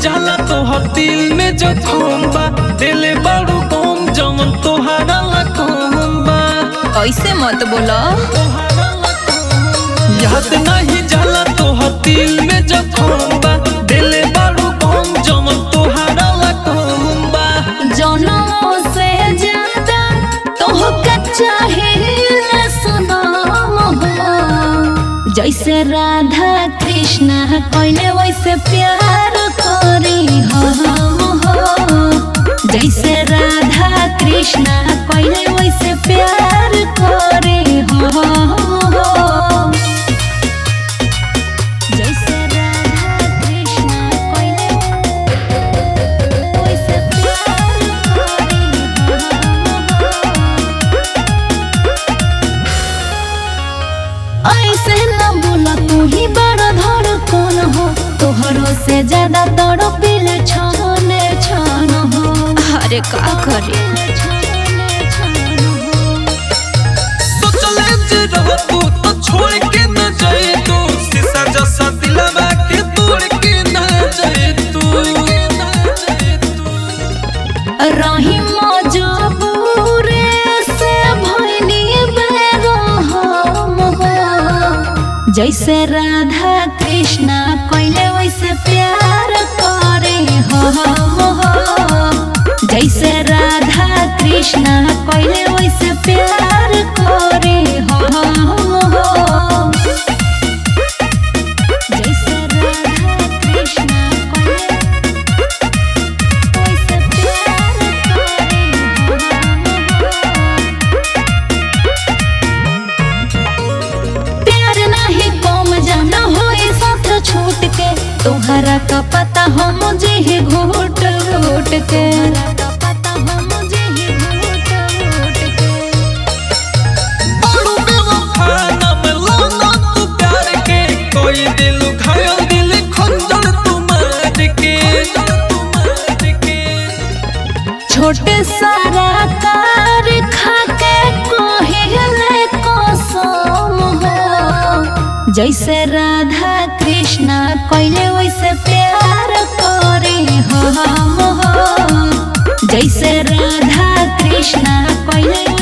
जाला तोहर दिल में जो बा दिले बड़ू कम जवन तोहरा ला बा ऐसे मत बोलो याद नहीं जाला तोहर दिल में जो बा दिले बड़ू कम जवन तोहरा ला बा जनों से ज्यादा तोहके चाहिए सनम हो जैसे राधा कृष्ण कोइले वैसे प्यार करी हम हो जैसे राधा कृष्ण कोइले वैसे प्यार करी हम हो जैसे राधा कृष्ण कोइले वैसे प्यार करी ऐसे न बोला तू ही बड़ा धड़कन हो तोहरो से ज्यादा तोड़ पिल छाने छान हो अरे का करे सोचले जे रहतू तो छोड़ के न जाए तू शीशा जैसा दिलवा के तोड़ के न जाए तू रही मजबूर से भइनी बेरहम हो जैसे राधा कृष्ण कोइले वैसे प्यार करे हम हो जैसे राधा कृष्ण कोइले वैसे प्यार करे हम हो जैसे राधा कृष्ण कोइले वैसे प्यार करे प्यार नहीं कम जाना होए साथ छूट के तोहरा का पता हो मुझे ही घूट घूट के बड़ू बेवफा नाम लो ना तू प्यार के कोई दिल घायल दिल खंजर तू मार के तू मार के छोटे सारा कार खा के कोहिले कसम हो जैसे राधा कृष्ण कोइले वैसे प्यार करे हम हो जैसे राधा कृष्ण कोइले